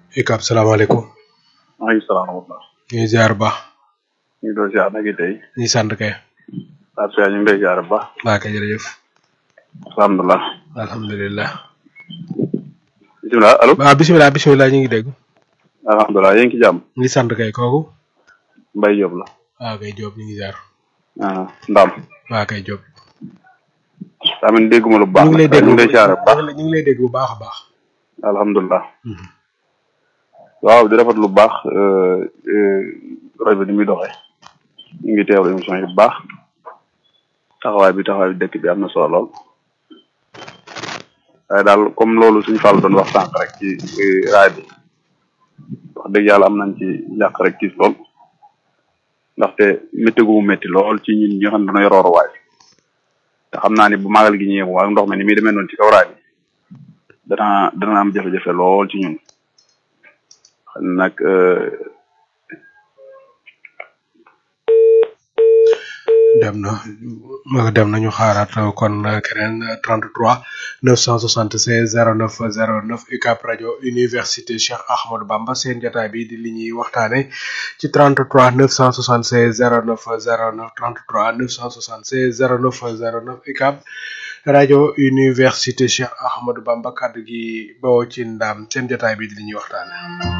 Ikab salaamaaleykum. maaleykum salaam wa rahmatulah. ñu ngi ziar bu baax. ñu ngi doon ziar nag tey. ñu ngi sant kay. Pape Cheikh ñu ngi lay ziar bu baax. waa kay jërëjëf. alhamdulilah. alhamdulilah. bisimilah allo. waaw bisimilah bisimilah ñu ngi dégg. alhamdulilah yéen ci jàmm. ñu ngi sant kay kooku. Mbaye Diop la. waa kay Diop ñu ngi ziar. ah Ndam. waa kay Diop. daa mel ni dégguma lu baax. ñu ngi lay dégg ñu ngi lay ziar bu baax. ñu ngi lay dégg bu baax a baax. alhamdulilah. waaw di rafet lu baax rajo bi ni muy doxee. ñu ngi teewlu émission yi bu baax. taxawaay bi taxawaay bi dëkk bi am na solo lool. waaye daal comme loolu suñu fàll doon wax sànq rek ci raay bi wax dëgg yàlla am nañ ci yàq rek tiis lool ndaxte métti gu mu métti lool ci ñun ñi nga xam ne dañoo yor waay te xam naa ni bu magal gi ñëwee ak ndox mi ni muy demee noonu ci kaw raay bi dana dana am jafe-jafe lool ci ñun xam nag dem na ma dem nañu xaaraat kon keneen 33 976 09 09 UCAB rajo université Cheikh Ahmadou Bamba seen jotaay bi di li ñuy waxtaane ci 33 976 09 09 33 976 09 09 UCAB rajo université Cheikh Ahmadou Bamba kaddu gi bawoo ci ndam seen jotaay bi di li ñuy waxtaane